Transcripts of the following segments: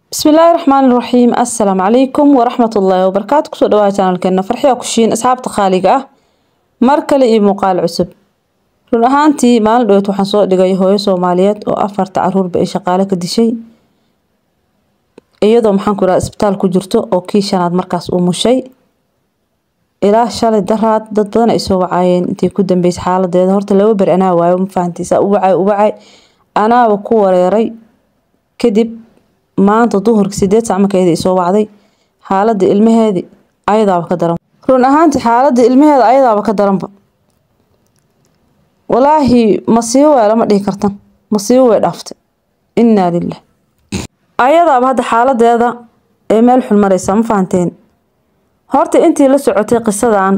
bismillaahi raxmaani raxiim assalaamu calaykum waraxmatullaahi wabarakaatu kusoo dhawaada janalkeena farxiya kushiin asxaabta qaaliga ah mar kale iyo muuqaal cusub run ahaantii maalin dhaweed waxaan soo dhigay hooyo soomaaliyeed oo afarta caruurba ay shaqaale ka dishay iyadoo maxaan ku idhaha isbitaal ku jirto oo kii shanaad markaas uu mushay ilaa shalay daraad dad badan ay soo wacaayeen intii ku dambeysay xaaladeeda horta laba beri anaa waayo ma fahantiisa u wacay u wacay anaaba ku wareeray kadib maanta duhurka sideed sac markeedii soo wacday xaaladda ilmaheedii ayadaaba ka daran run ahaantii xaaladda ilmaheeda ayadaaba ka daranba walaahi masiibo waa lama dhihi kartan masiibo way dhaaftay innaa lilah ayadaaba hadda xaaladeeda ee meel xun mareysa ma fahanteen horta intii la socotay qisadan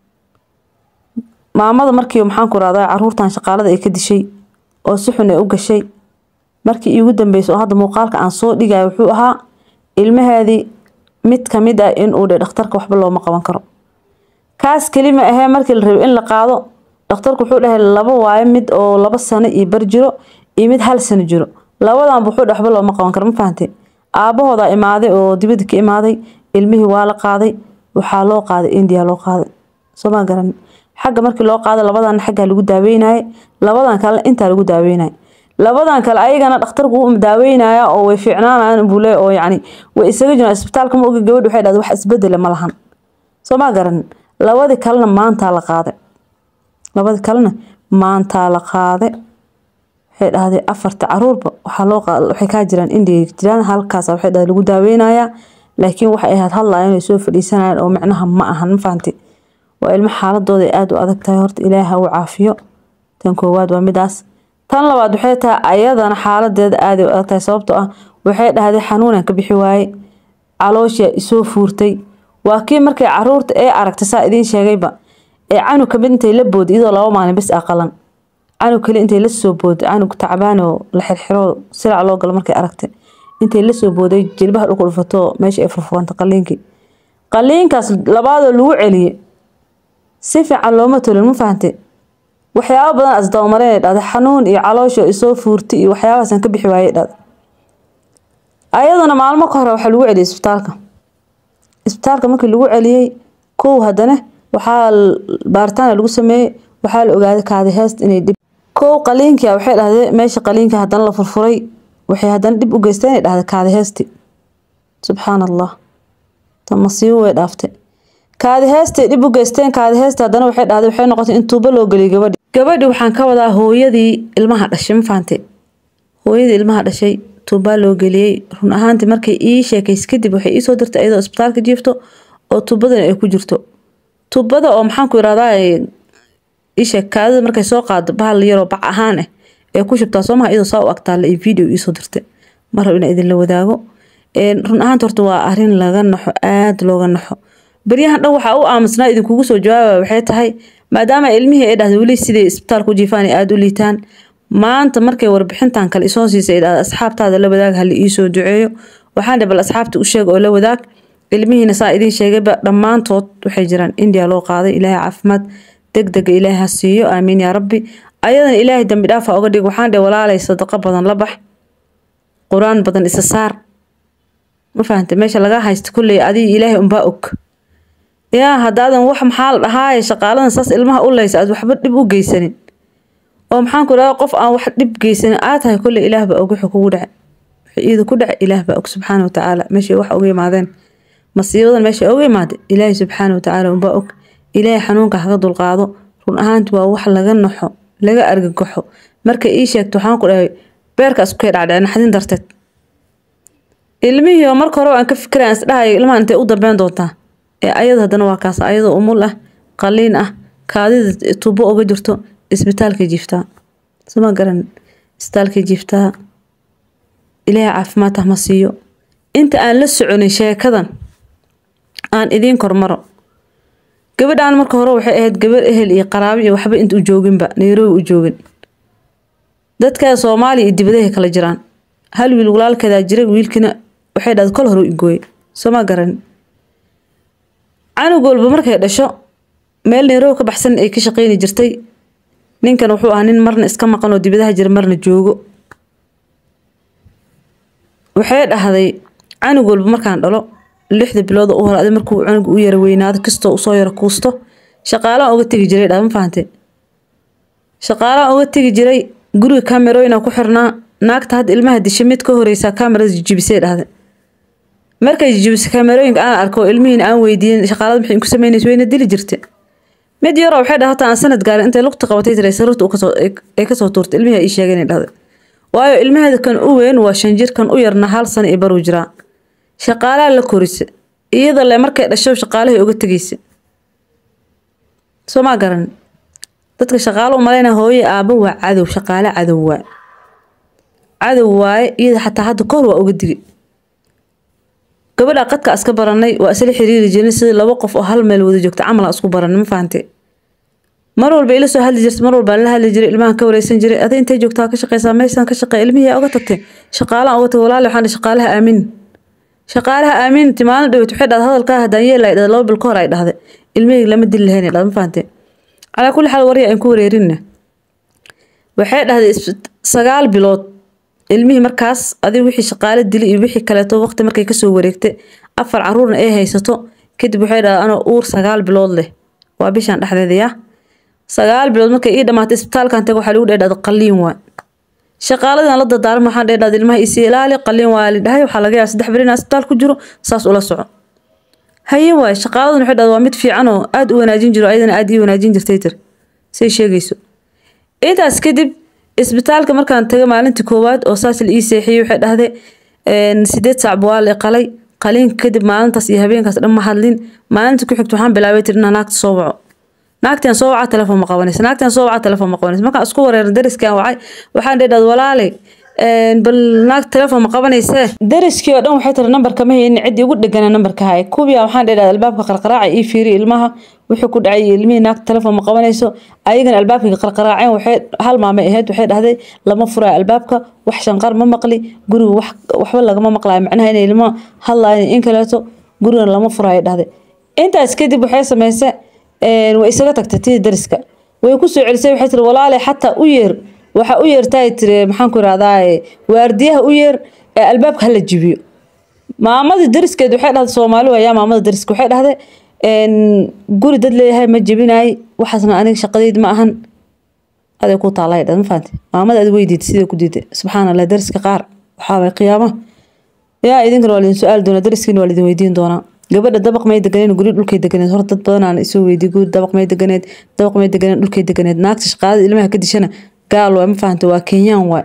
maamada markii maxaan ku rahdaa caruurtan shaqaalada ay ka dishay oo si xun ay u gashay markii iigu dambeysay oo hadda muuqaalka aan soo dhigayo wuxuu ahaa ilmaheedii mid kamid ah inuu dhe dhakhtarka waxba looma qaban karo kaas kelima ahee markii la rabay in la qaado dhakhtarku wuxuu dhahay laba waayo mid oo laba sano iyo bar jiro iyo mid hal sano jiro labadanba wuxuu dhe waxba looma qaban karo ma fahanteen aabahoodaa imaaday oo dibadda ka imaaday ilmihii waa la qaaday waxaa loo qaaday india loo qaaday sooma garan xagga markii loo qaado labadan xaggaa lagu daaweynayay labadan kalena intaa lagu daaweynaya labadan kale ayagana dhakhtarku wuu daaweynaya oo way fiicnaanayaan buu leeyahay oo yacni way isaga jiraan isbitaalka ma ogi gabadh waxay dhahday wax isbedele ma lahan soo ma garan labadii kalena maantaa la qaaday labadii kalena maantaa la qaaday waxay dhahday afarta caruurba waxaa loo qaad waxay kaa jiraan indiga jiraan halkaas waxay dhahday lagu daaweynayaa laakiin waxay ahayd hadlaya inay soo fadhiisanayaan oo micnaha ma ahan ma fahanti waa ilmo xaaladooda ay aada u adag tahay horta ilaahi ha u caafiyo tan koowaad waa midaas tan labaad waxay tahay ayadana xaaladeeda aaday u adag tahay sababtoo ah waxay dhahday xanuunan ka bixi waaye caloosha isoo fuurtay waa kii markay caruurta ee aragtay saa idiin sheegayba ee canug kamid intay la booday iyadoo laba maalin bis aqalan canug kale intay lasoo booday canug tacbaan oo la xirxiro silac loo galo markay aragtay intay lasoo booday jilbaha dhulku dhufato meesha ay furfuranta qaliinkii qaliinkaas labaadoo lagu celiyey si fiican looma tolin ma fahantay waxyaaba badan asdabamareyn ay dhahday xanuun iyo caloosha isoo fuurtay iyo waxyaabahaasaan ka bixi waayey dhahday ayadana maalmo ka hore waxaa lagu celiyey isbitaalka isbitaalka markii lagu celiyey kow haddana waxaa baaritaana lagu sameeyey waxaa la ogaaday kaadi heest inay dhib kow qaliinkia waxay dhahday meesha qaliinka haddana la furfuray waxay haddana dhib u geysteen inay dhahday kaadi heesti subxaan allah tan masiibo way dhaaftay kaadi heestay dhib u geysteen kaadi heesta haddana waxay dhahday waxay noqotay in tuubo loo geliyay gabadhi gabadhi waxaan ka wadaa hooyadii ilmaha dhashay ma fahante hooyadii ilmaha dhashay tuubaa loo geliyey run ahaantii markay ii sheekays kadib waxay iisoo dirtay iyadoo isbitaalka jiifto oo tuubadan ay ku jirto tuubada oo maxaan ku irahdaa isheeg kaadida markay soo qaado bahal yaroo bac ahaan ah ee ku shubtaa soomaha iyadoo saa u agtaalla iyo video iisoo dirtay mar rab inaan idinla wadaago run ahaanta horta waa arrin laga naxo aada looga naxo baryahan dhan waxaa u aamusnaa idinkugu soo jawaaba waxay tahay maadaama ilmihii ay dhahday weli siday isbitaalka u jiifaan ay aada u liitaan maanta markay warbixintan kale isoo siisay ay dhahday asxaabtaada la wadaag hala iisoo duceeyo waxaan dhe bal asxaabta u sheeg oo la wadaag ilmihiina saa idiin sheegayba dhammaantood waxay jiraan indiya loo qaaday ilaahay caafimaad deg dega ilaahay ha siiyo aamiin yaa rabbi ayadana ilaahay dambi dhaafa oga dhig waxaan dhe walaalay sadaqo badan la bax qur-aan badan isa saar ma fahantay meesha laga haysta kulley adiga ilaahay unbaa og yaa haddaadan wax maxaa la dhahaaye shaqaaladan saas ilmaha u leysa aad waxba dhib u geysanin oo maxaan ku dhaha qof aan wax dhib geysanin aa tahay kolley ilaah baa og wuxuu kugu dhacay wixii iida ku dhacay ilaah baa og subxaana watacaala meeshay wax uga yimaadeen masiibadan meeshay uga yimaada ilaahay subxaana watacaala unbaa og ilaahay xanuunka haga dulqaado run ahaanti waa wax laga naxo laga argagaxo markay ii sheegto waxaan ku dhahay beerkaas kay dhacdhacay naxdin darteed ilmihii oo marka hore aan ka fikirayan isdhahayo ilmaha intay u dambeyn doontaa ee ayada haddana waa kaas ayadoo umul ah qaliin ah kaadida tuubo uga jirto isbitaalkay jiiftaa soma garan isbitaalkay jiiftaa ilaahay caafimaad ah ma siiyo inta aan la soconin sheekadan aan idiin kormaro gabadhaan marka hore waxay ahayd gabar ehel iyo qaraabo iyo waxba inta u jooginba nairobi u joogin dadkaa soomaaliya iyo dibadahay kala jiraan hal wiil walaalkeedaa jira wiilkiina waxay dhahday kol hore u igooyey soma garan canug walba markay dhasho meel nairobi ka baxsan ay ka shaqeyni jirtay ninkan wuxuu ahaa nin marna iska maqan oo dibadaha jira marna joogo waxay dhahday canug walba markaan dhalo lixda bilood u hore adi markuu canuga u yara weynaado kastoo usoo yara kuusto shaqaalaan uga tegi jiray dhaa ma fahante shaqaalaan uga tegi jiray guriga kamerooyina ku xirnaa naagta hadda ilmaha dishay mid ka horeysaa kamerada jijibisay dhahday markay jijibisay kamerooyinka aan arko ilmihiin aan weydiin shaqaalada maxay ku sameynaysa wayna dili jirta mid yaroo waxay dhahataa aan sanad gaarin intay lugta qabatay tiray sarirta ay kasoo tuurtay ilmihii ay sheegeen dhahday waayo ilmaheeda kan u weyn waa shan jir kan u yarna hal sano iyo baruu jiraa shaqaalaha la korisa iyada le markay dhasho shaqaalihii uga tegaysa soo maa garan dadka shaqaalo u malayna hooye aabo waa cadow shaqaale cadow waa cadow waaye iyada xataa hadda kahor waa uga digi gabadha qadka iska baranay waa isla xiriiri jirin sida laba qof oo hal meel wada joogta camal isku baranay ma fahante mar walba ila soo hadli jirta mar walba la hadli jiray ilmahan ka wareysan jiray ada intay joogtaa ka shaqeysaa meeshaan ka shaqeey ilmihii uga tagtay shaqaalahan uga tagay walaali waxaan shaqaalaha aamin shaqaalaha aaminti maalin dhaweyt waxay dhahday hadalkaa haddaan yeela ay dhahday laba bil ka hor ay dhahday ilmihii lama dili lahayn ay dhahday ma fahante calaa kulli xaal warya aan ku wareerinna waxay dhahday sagaal bilood ilmihii markaas adig wixii shaqaale dili iyo wixii kaleeto waqti markay kasoo wareegtay afar caruurna ay haysato kadib waxay dhahday anoo uur sagaal bilood leh waa bishaan dhexdeeda yaa sagaal bilood markay ii dhamaatay isbitaalkan taga waxaa lagu dheedhahda qaliin waa shaqaaladan la dardaaran waxaan dheedhahda ilmaha isi ilaali qaliin waa la dhahay waxaa laga yaaba saddex beri inaa isbitaal ku jiro saas ula soco haye waay shaqaaladan waxay dhahda waa mid fiican oo aada u wanaajin jiro ayadana aada ii wanaajin jirtay tir say sheegayso intaas kadib isbitaalka markaan taga maalintii koowaad oo saas la ii seexiyey waxay dhahday sideed saac waa la qalay qaliinka kadib maalintaas iyo habeenkaas dhan ma hadlin maalintii ku xigta waxaan bilaabay tir inaa naagta soo waco naagtan soo waca telefoon ma qabanaysa naagtan soo waca telefoon ma qabanaysa markaan isku wareerin dariskan wacay waxaan dheedhad walaalay bal naag telefoon ma qabanayse dariskii oo dhan waxay tiri nambarka ma haynin ciddii ugu dhegana nambarka haya kubiya waxaan dheedhad albaabka qarqaraaca ii fiiri ilmaha wuxuu ku dhacay ilmihii naagta telefoon ma qabanayso ayagana albaabkii qarqaraaceen waxay hal maamay ahayd waxay dhahday lama furayo albaabka wax shanqar ma maqli guriga wax waxba lagama maqlayo macnaha inay ilmo hadlayan in kaleeto gurigana lama furayo dhahday intaas kadib waxay samaysay way isaga tagtay tii dariska way ku soo celisay waxay tiri walaale xataa u yeer waxa u yeertay tiri maxaan ku irahdaa waardiyaha u yeer ee albaabka hala jibiyo maamadii dariskeed waxay dhahday soomaali waayaa maamada dariska waxay dhahday guri dad leeyahay ma jebinaay waxaasna aniga shaqadeyd ma ahan aday ku taalay dhad ma fahanti maamada adi way diiday sidai ku diiday subxaan allah dariska qaar waxaa way qiyaama yaa idinkana waa lidin su-aali doonaa dariskiina waa lidin weydiin doonaa gabadha dabaq may deganeed guri dhulkay deganeed hor dad badanaan isoo weydiy guri dabaq may deganeed dabaq may deganeed dhulkay deganeed naagta shaqaalada ilmaha ka dishana gaal waay ma fahanta waa kenyaan waay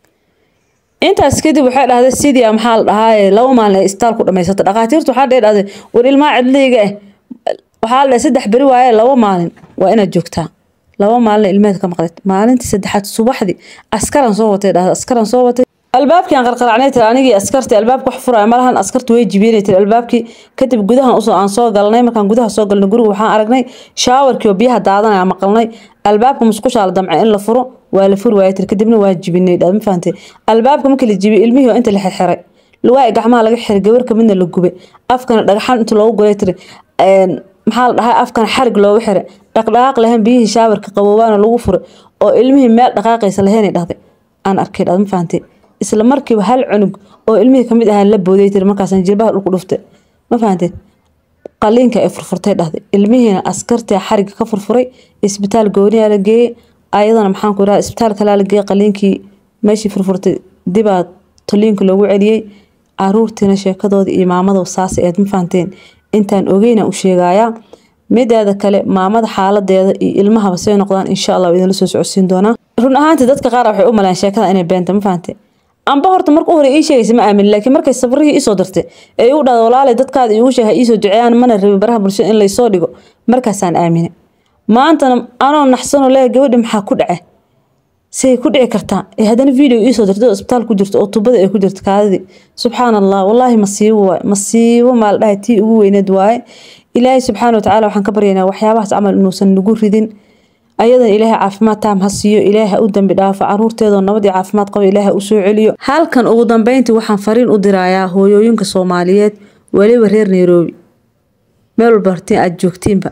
intaas kadib waxay dhahday sidii maxaa la dhahaaye laba maalin ay isbitaal ku dhamaysata dhakhaatiirtu waxaa dhee dhahday war ilmaha cidlayga ah waxaa la dhahay saddex beri waaye laba maalin waa inaad joogtaa laba maalin ilmeed ka maqleed maalintii saddexaad subaxdii askaran soo watay dhahday askaran soo watay albaabkii aan qarqaracnay tiri anigii askartii albaabka wax furaya malahan askartu way jibiyeenay tiri albaabkii kadib gudahan usoo aan soo galnay markaan gudaha soo galnay guriga waxaan aragnay shaawarkii oo biyaha daadanaya maqalnay albaabka musqushaa la damcay in la furo waa la furi waaya tiri kadibna waa jibinay ma fahantay albaabka markii la jibiyey ilmihii oo inta la xirxiray lugaa gacmaha laga xiray gabarka midna la gubay afkana dhagaxan inta loogu golay tiri maxaa la dhahaa afkana xarig loogu xiray dhaqdhaqaaq lahayn biyihii shaawarka qaboobaana lagu furay oo ilmihii meel dhaqaaqaysa lahaynay dhahday aan arkay dhad ma fahantay isla markiiba hal cunug oo ilmihii kamid ahaa la booday tiri markaasaan jilbaha dhulku dhuftay ma fahanteen qaliinka ay furfurtay dhahday ilmihiina askartii xariga ka furfuray isbitaal gooniyaa la geeyey ayadana maxaan ku idhaha isbitaal kalaa la geeyey qaliinkii meeshii furfurtay dibaa toliinka loogu celiyey caruurtiina sheekadooda iyo maamada saas eed ma fahanteen intaan ogeyna u sheegayaa mideeda kale maamada xaaladeeda iyo ilmahaba say noqdaan insha allah idinla soo socodsiin doonaa run ahaantii dadka qaar waxay u malaan sheekada inay beenta ma fahante amba horta marka u hore ii sheegaysa ma aamin laakiin markay sabrihii iisoo dartay ee igu dhahda walaalay dadkaada iigu sheega iisoo duceeyaan mana rabin baraha bulshada in laysoo dhigo markaasaan aamine maantana anoo naxsanoo leeya gabadhi maxaa ku dhace say ku dhici kartaa ee haddana video iisoo dartay oo isbitaal ku jirto oo tubada ay ku jirto kaadidii subxaan allah wallaahi masiibo waay masiibo maa la dhahay tii ugu weyneed waaye ilaahay subxaana watacaala waxaan ka baryaynaa waxyaabahaas camal inuusan nagu ridin ayadan ilaahay caafimaad taam ha siiyo ilaahay ha u dambi dhaafo caruurteedoo nabadii caafimaad qaba ilaahay ha u soo celiyo halkan ugu dambeyntii waxaan fariin u dirayaa hooyooyinka soomaaliyeed weliba reer nairobi meel walba hortiin aad joogtiinba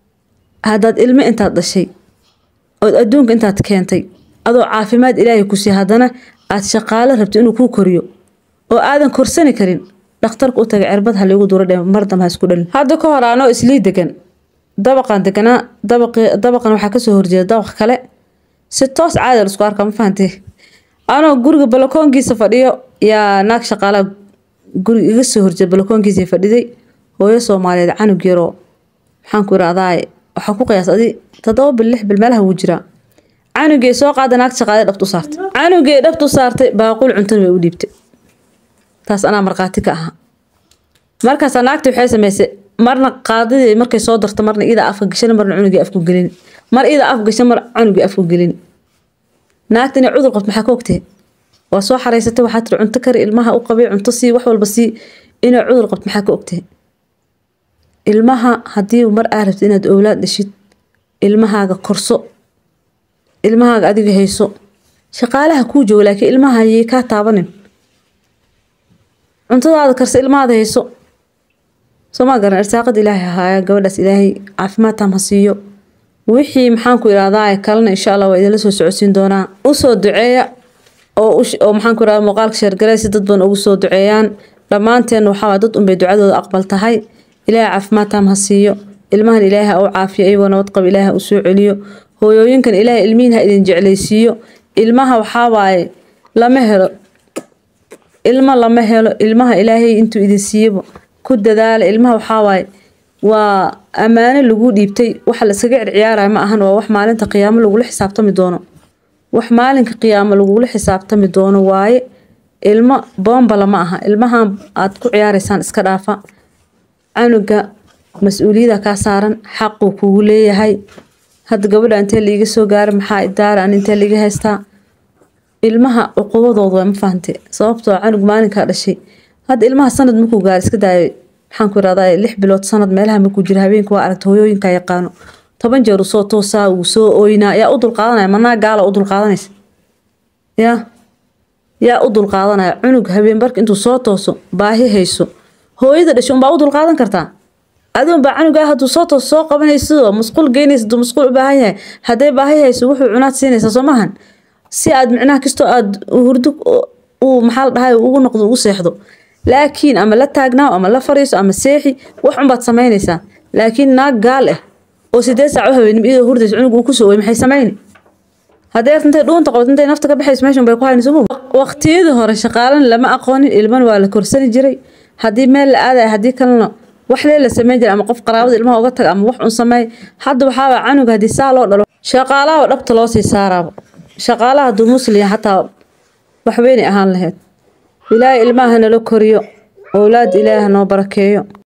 haddaad ilmo intaad dhashay ood adduunka intaad keentay adoo caafimaad ilaahay ku sii haddana aad shaqaalo rabto inuu kuu koriyo oo aadan korsani karin dhakhtarka u tagay cirbad ha liigu duro dhe mar dambe ha isku dhalin hadda ka hor anoo islii degan dabaqan deganaa dabaqi dabaqan waxaa kasoo horjeeda dabaq kale si toos caadi la isku arka ma fahantay anoo guriga balakoonkiisa fadhiyo yaa naag shaqaalaha guriga iga soo horjeeda balakoonkiisa fadhiday hooyo soomaaliyeed canug yaroo maxaan ku irahdaa waxaa ku qiyaas adi toddoba bil lix bil meelaha wuu jiraa canugee soo qaada naagta shaqaale dhabtu saartay canugee dhabtu saartay baaqul cuntana way u dhiibtay taas anaa markhaati ka ahaa markaasaa naagta waxay samaysay marna qaadadii markay soo darto marna iida afka gashan marna cunugii afku gelin mar iida af gashan mar cunugii afku gelin naagta inay cudur qabto maxaa ka ogtay waa soo xaraysatay waxaa tiri cunto kari ilmaha u qabay cunto sii wax walba sii inay cudur qabto maxaa ka ogtay ilmaha haddii mar aa rabtid inaad owlaad dhashid ilmahaaga korso ilmahaaga adiga hayso shaqaalaha kuu jooga laakiin ilmaha ayay kaa taabanin cuntadaada karsa ilmahaada hayso soomaa garan irsaaqad ilaahay ahaaya gabadhaas ilaahay caafimaad tam ha siiyo wixii maxaan ku irahdaa kalena insha allah waa idinla soo socodsiin doonaa usoo duceeya oo oo maxaan ku irahdaa muuqaalka sheergalay si dad badan ugu soo duceeyaan dhammaanteen waxaa dad unbay ducadooda aqbal tahay ilaahay caafimaad tam ha siiyo ilmahan ilaahay ha u caafiyo iyagoo nabad qab ilaahay ha u soo celiyo hooyooyinkan ilaahay ilmihiin ha idin jeclaysiiyo ilmaha waxaa waaye lama helo ilmo lama helo ilmaha ilaahay intuu idin siiyaba ku dadaala ilmaha waxaa waaye waa ammaano lagu dhiibtay waxa la iskaga circiyaaraya ma ahan waa wax maalinta qiyaamo lagula xisaabtami doono wax maalinka qiyaamo lagula xisaabtami doono waaye ilmo boombala ma aha ilmahan aad ku ciyaaraysaan iska dhaafa canuga mas-uuliyada kaa saaran xaquu kugu leeyahay hadda gabadha intee liiga soo gaara maxaa idaara an intee liiga haystaa ilmaha cuqubadooda waa ma fahante sababtoo canug maalinkaa dhashay hadda ilmaha sanad markuu gaara iska daayay maxaan ku irahdaa lix bilood sanad meelaha markuu jira habeenka waa aragta hooyooyinka yaqaano toban jeer uu soo toosaa uu soo ooynaa yaa u dulqaadanaya manaa gaala u dulqaadanaysa yaa yaa u dulqaadanaya cunug habeen barka intuu soo tooso baahi hayso hooyada dhashay unbaa u dulqaadan kartaa adigun baa canugaa hadduu soo toos soo qabanaysidoo masquul geynaysa haduu masquul u baahan yahay hadday baahi hayso wuxuu cunaad siinaysaa soo maahan si aad micnaha kastoo aad hurdo uu maxaa la dhahay ugu noqdo ugu seexdo laakiin ama la taagnaaw ama la fariiso ama seexi wax unbaad samaynaysaa laakiin naag gaal ah oo sideed saac u habeenim iyadoo hurdaysa cunug uu kusoo ooy maxay samayni haddee intay dhuunta qabto intay nafta ka baxayso meeshan bay ku haynayso waqtiyadii hore shaqaalan lama aqoonin ilman waa la korsani jiray haddii meel la aadaya haddii kalena wax lee la sameyn jiray ama qof qaraabada ilmaha uga taga ama wax un sameey hadda waxaaba canug haddii saa loo dhalo shaqaalaha dhabta loo sii saaraaba shaqaalaha hadduu musliya xataa waxweynay ahaan lahayd ilaahay ilmaha nala koriyo owlaad ilaaha noo barakeeyo